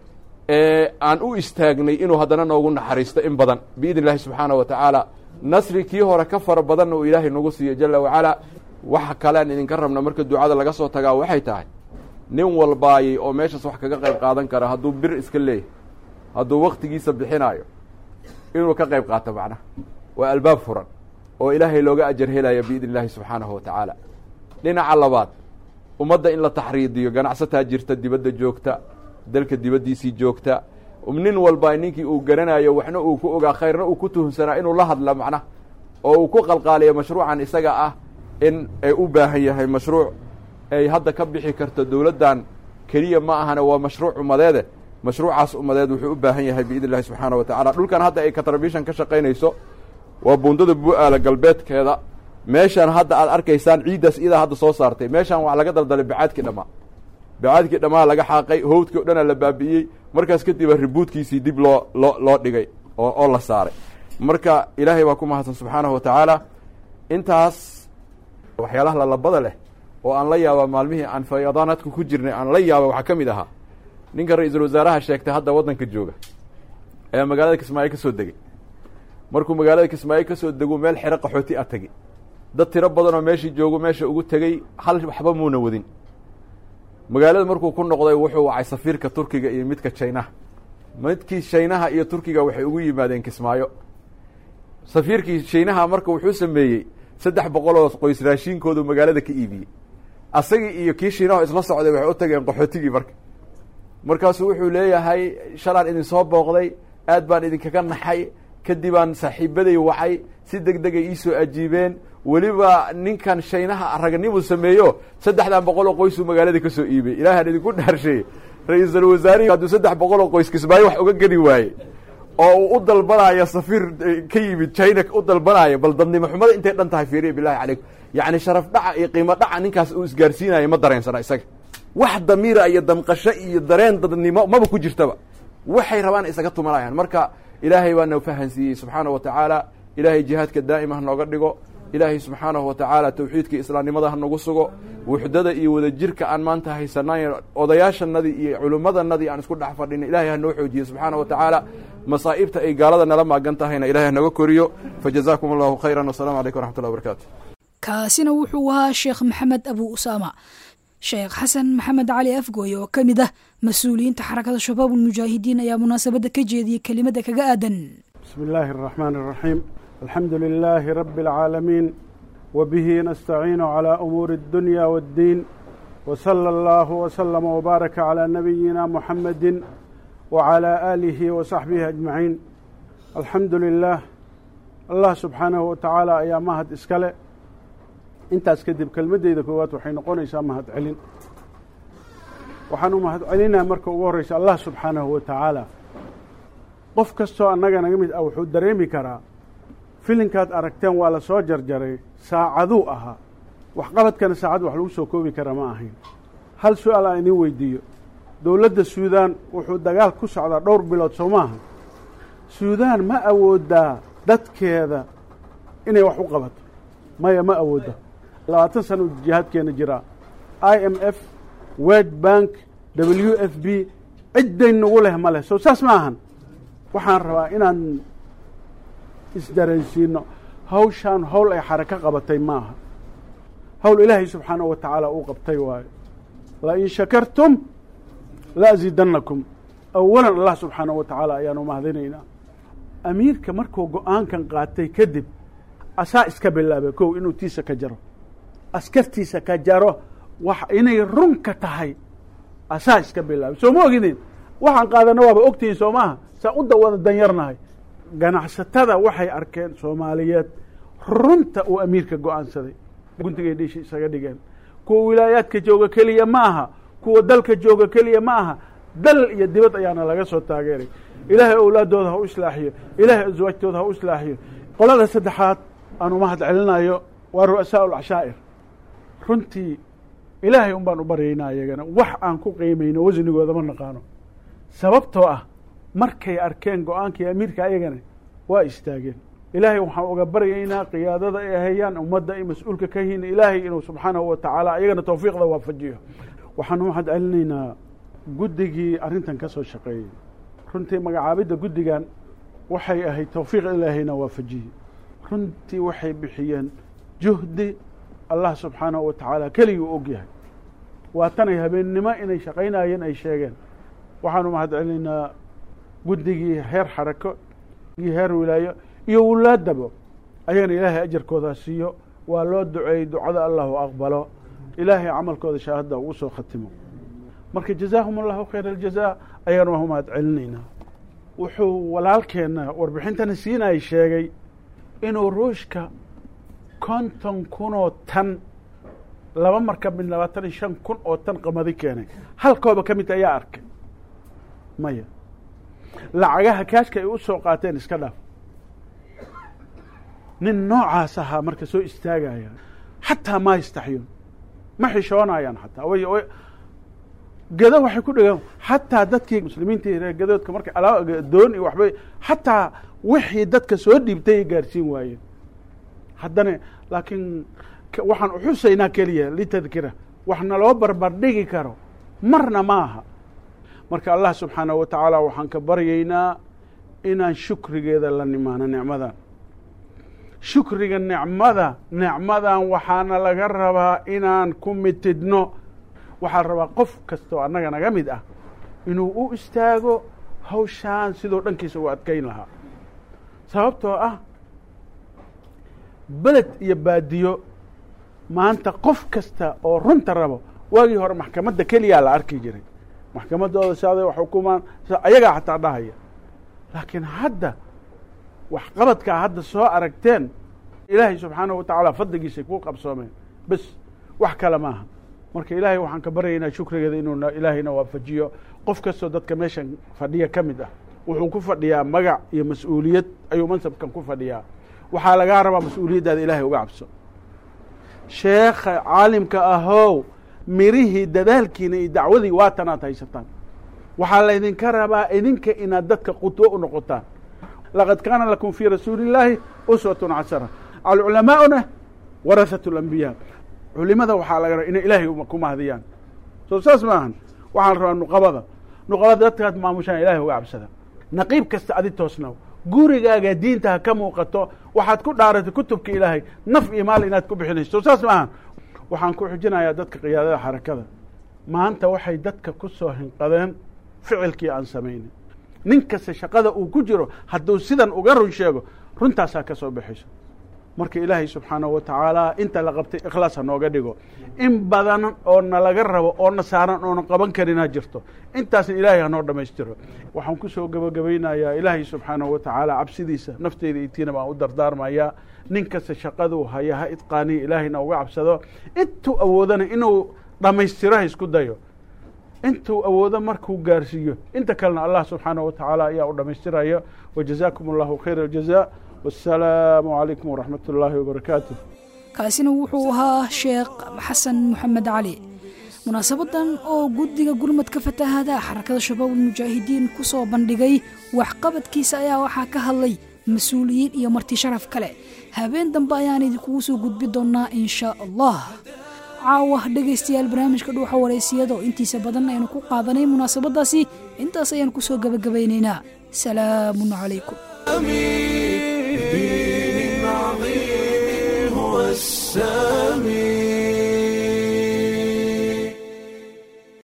ee aan u istaagnay inuu haddana noogu naxariisto in badan biidn illaahi subxaanahu wa tacaala nasri kii hore ka fara badanna uu ilaahay nagu siiyo jala wacalaa waxa kalean idinka rabna marka ducada laga soo tagaa waxay tahay nin walbaayey oo meeshaas wax kaga qayb qaadan kara hadduu bir iska leeyahy hadduu waktigiisa bixinaayo inuu ka qayb qaato macnaha waa albaab furan oo ilaahay looga ajar helaya biidn illaahi subxaanahu wa tacaala dhinaca labaad ummadda in la taxriidiyo ganacsataa jirta dibadda joogta dalka dibaddiisii joogta nin walba ninkii uu garanayo waxna uu ku ogaa khayrna uu ku tuhunsanaa inuu la hadla macnaha oo uu ku qalqaaliyo mashruucan isaga ah in ay u baahan yahay mashruuc ay hadda ka bixi karto dowladdan keliya ma ahane waa mashruuc ummadeede mashruucaas ummadeed wuxuu u baahan yahay biidn illahi subxaana wa tacala dhulkan hadda ay katrabishan ka shaqaynayso waa buundada bu-aala galbeedkeeda meeshaan hadda aad arkaysaan ciiddaas iyadaa hadda soo saartay meeshaan waa laga daldalay bacaadkii dhammaa bacaadkii dhammaa laga xaaqay howdkii o dhanaa la baabi'iyey markaas kadiba ribuudkiisii dib loo loo loo dhigay oo oo la saaray marka ilaahay baa ku mahadsan subxaanahu wa tacaala intaas waxyaalaha lalabada leh oo aan la yaaba maalmihii aan fayadaanaadku ku jirnay aan la yaaba waxaa ka mid ahaa ninka ra-iisul wasaaraha sheegtay hadda waddanka jooga ee magaalada kismaayo ka soo degay markuu magaalada kismaayo ka soo dego meel xero qaxooti a tegi dad tiro badan oo meeshii joogo meesha ugu tegey hal waxba muuna wadin magaalada markuu ku noqday wuxuu wacay safiirka turkiga iyo midka jinaha midkii shaynaha iyo turkiga waxay ugu yimaadeen kismaayo safiirkii shaynaha marka wuxuu sameeyey saddex boqol oo qoys raashiinkoodu magaalada ka iibiyey asagii iyo kii shiinaho isla socday waxay u tageen qaxootigii marka markaasuu wuxuu leeyahay shalaan idin soo booqday aad baan idinkaga naxay kadibaan saaxiibaday wacay si deg degay iisoo ajiibeen weliba ninkan shaynaha ragnimuu sameeyo saddexdan boqol oo qoysuu magaalada ka soo iibay ilaahaan idinku dhaarsheeye ra-iisul wasaarihi hadduu saddex boqol oo qoys kismaayo wax uga geli waaye oo uu u dalbanaayo safiir ka yimid china u dalbanaayo bal dadnimo xumada intay dhan tahay fiiriya bilahi calaykum yacni sharaf dhaca iyo qiimo dhaca ninkaas uu isgaarsiinayo ma dareensana isaga wax damiira iyo damqasho iyo dareen dadnimo maba ku jirtaba waxay rabaan isaga tumanayaan marka ilaahay baa na fahansiiyey subxaana wa tacaala ilaahay jihaadka daa'ima ha nooga dhigo ilaahay subxaanahu wa tacaala tawxiidka islaamnimada ha nagu sugo wuxdada iyo wadajirka aan maanta haysanay odayaashanadii iyo culimmadanadii aan isku dhex fadhina ilahay ha noo xoojiye subxaana wa tacaala masaa'ibta ay gaalada nala maagan tahayna ilahay hanaga koriyo fajazaakum allahu khayra wasalaamu calaykum waraxmat ullah barakaatu kaasina wuxuu ahaa sheekh maxamed abu usaama sheekh xasan maxamed cali afgooye oo ka mid ah mas-uuliyiinta xarakada shabaab ulmujaahidiin ayaa munaasabadda ka jeediyey kelimada kaga aadan بسم الله الرحمن الرحيم الحمد لله رب العالمين وبه نستعين على أمور الدنيا والدين وصلى الله وسلم وبارك على نبينا محمد وعلى آله وصحبه أجمعين الحمد لله الله سبحانه وتعالى ayaa mahad iskale intaas kadib kelmadeyda koowaad waxay noqonaysaa mahad celin waxaan u mahad celinaa marka ugu horeysa allah subxaanahu wa tacaala qof kastoo annaga naga mid ah wuxuu dareemi karaa filinkaad aragteen waa la soo jarjaray saacaduu ahaa waxqabadkana saacad wax lagu soo koobi kara ma ahayn hal su-aal aan idin weydiiyo dowladda suudaan wuxuu dagaal ku socdaa dhowr bilood soo maaha suudaan ma awoodaa dadkeeda inay wax u qabato maya ma awoodda labaatan sana u jihaadkeena jiraa i m f wed bank w f b cidday nagu leh ma leh soo saas ma ahan waxaan rabaa inaan isdareensiino hawshaan hawl ay xarako qabatay maaha hawl ilaahay subxaanahu wa tacaala uu qabtay waayo lain shakartum la asiidannakum awalan allah subxaanahu wa tacaala ayaanu mahadinaynaa amiirka markuu go-aankan qaatay kadib asaa iska bilaabay kow inuu tiisa ka jaro askartiisa ka jaro wax inay runka tahay asaa iska bilaabay soo ma ogidin waxaan qaadana waaba ogtihiin soo maaha saa u dawada danyarnahay ganacsatada waxay arkeen soomaaliyeed runta uu amiirka go-aansaday guntigay dhiishi isaga dhigeen kuwa wilaayaadka jooga keliya ma aha kuwa dalka jooga keliya ma aha dal iyo dibad ayaana laga soo taageeray ilaahay owlaadooda ha u islaaxiyo ilaahay aswaajtooda ha u islaaxiyo qolada saddexaad aanu mahad celinayo waa ru'asaa lcashaa'ir runtii ilaahay un baan u baryaynaa iyagana wax aan ku qiimayno wasnigooda ma naqaano sababtoo ah markay arkeen go-aankii amiirka ayagana waa istaageen ilaahay waxaan uga baryaynaa qiyaadada ay hayaan ummadda ay mas-uulka ka yihiin ilaahay inuu subxaanahu wa tacaala ayagana tawfiiqda waafajiyo waxaan u mahad celinaynaa guddigii arrintan ka soo shaqeeyey runtii magacaabidda guddigan waxay ahayd tawfiiq ilaahayna waafajiyey runtii waxay bixiyeen juhdi allah subxaanahu wa tacaala keligii u og yahay waa tanay habeennimo inay shaqaynayeen ay sheegeen waxaanu mahad celinaynaa guddigii heer xarako iyo heer wilaayo iyo wulaadaba ayagana ilaahay ajarkooda siiyo waa loo duceeyey ducada allahu aqbalo ilaahay camalkooda shaahadda ugu soo khatimo marka jazaahum allahu khayr aljaza ayagana waan u mahad celinaynaa wuxuu walaalkeenna warbixintana siinay sheegay inuu ruushka konton kunoo tan laba marka mid labaatan iyo shan kun oo tan qamadi keenay halkooba ka mid ayaa arkay maya lacagaha kaashka ay u soo qaateen iska dhaaf nin noocaas ahaa marka soo istaagaya xataa ma yastaxyoon ma xishoonayaan xataa way way gado waxay ku dhigaan xataa dadkii muslimiintii reer gadoodka markay alaa doon iyo waxbay xataa wixii dadka soo dhiibtay ay gaarsiin waayeen haddana laakiin waxaan uxusaynaa keliya litadkira wax naloo barbardhigi karo marna ma aha marka allah subxaanahu wa tacaala waxaan ka baryaynaa inaan shukrigeeda la nimaano nicmadan shukriga nicmada nicmadan waxaana laga rabaa inaan ku mitidno waxaa la rabaa qof kastoo annaga naga mid ah inuu u istaago hawshaan sidoo dhankiisa u adkayn lahaa sababtoo ah beled iyo baadiyo maanta qof kasta oo runta rabo waagii hore maxkamadda keliyaa la arki jiray maxkamaddooda saaday wax xukumaan ayagaa xataa dhahaya laakiin hadda waxqabadkaa hadda soo aragteen ilaahay subxaanahu watacaala fadligiisay ku qabsoomeen bes wax kale maaha marka ilaahay waxaan ka baryaynaa shukrigeeda inuu ilaahayna waafajiyo qof kastoo dadka meeshan fadhiya ka mid ah wuxuu ku fadhiyaa magac iyo mas-uuliyad ayuu mansabkan ku fadhiyaa waxaa lagaa rabaa mas-uuliyaddaada ilaahay uga cabso sheekha caalimka ahow mirihii dadaalkiina iyo dacwadii waatanaad haysataan waxaa laydinka rabaa idinka inaad dadka qudwo u noqotaan laqad kaana lakum fii rasuuli illaahi uswatun casara alculamaa'una warahatu alambiyaa culimada waxaa laga rabaa inay ilaahay ku mahadiyaan soo saas maahan waxaa la rabaa nuqabada nuqabada dadkaad maamushaan ilahay uga cabsada naqiib kasta adi toosnaw gurigaaga diinta ha ka muuqato waxaad ku dhaaratay kutubka ilaahay naf iyo maal inaad ku bixinayso soo saas maahan waxaan ku xujinayaa dadka qiyaadada xarakada maanta waxay dadka ku soo hinqadeen ficilkii aan samaynin nin kasta shaqada uu ku jiro hadduu sidan uga run sheego runtaasaa ka soo baxayso marka ilaahay subxaanahu wa tacaala inta la qabtay ikhlaas ha nooga dhigo in badan oo nalaga rabo oo na saaran oona qaban karinaa jirto intaasna ilaahay hanoo dhammaystiro waxaan ku soo gebagabaynayaa ilaahay subxaanahu wa tacaala cabsidiisa nafteyda itiina baan u dardaarmayaa nin kasta shaqaduu haya ha idqaaniya ilaahayna uga cabsado intuu awoodana inuu dhammaystiro ha isku dayo intuu awoodo markuu gaarsiiyo inta kalena allah subxaanahu wa tacaala ayaa u dhammaystiraya wajazaakum allahu khayra aljaza wasalaamu calaykum waraxmat ullaahi wabarakaatu kaasina wuxuu ahaa sheekh xasan moxamed cali munaasabadan oo guddiga gurmadka fatahaada xarakada shabaabul mujaahidiin ku soo bandhigay waxqabadkiisa ayaa waxaa ka hadlay mas-uuliyiin iyo marti sharaf kale habeen dambe ayaan idinkugu soo gudbi doonnaa inshaa allah caawa dhegaystayaal barnaamijka dhuuxa waraysiyada oo intiisa badan aynu ku qaadanay munaasabadaasi intaas ayaan kusoo gabagabaynaynaa salaamun calaykum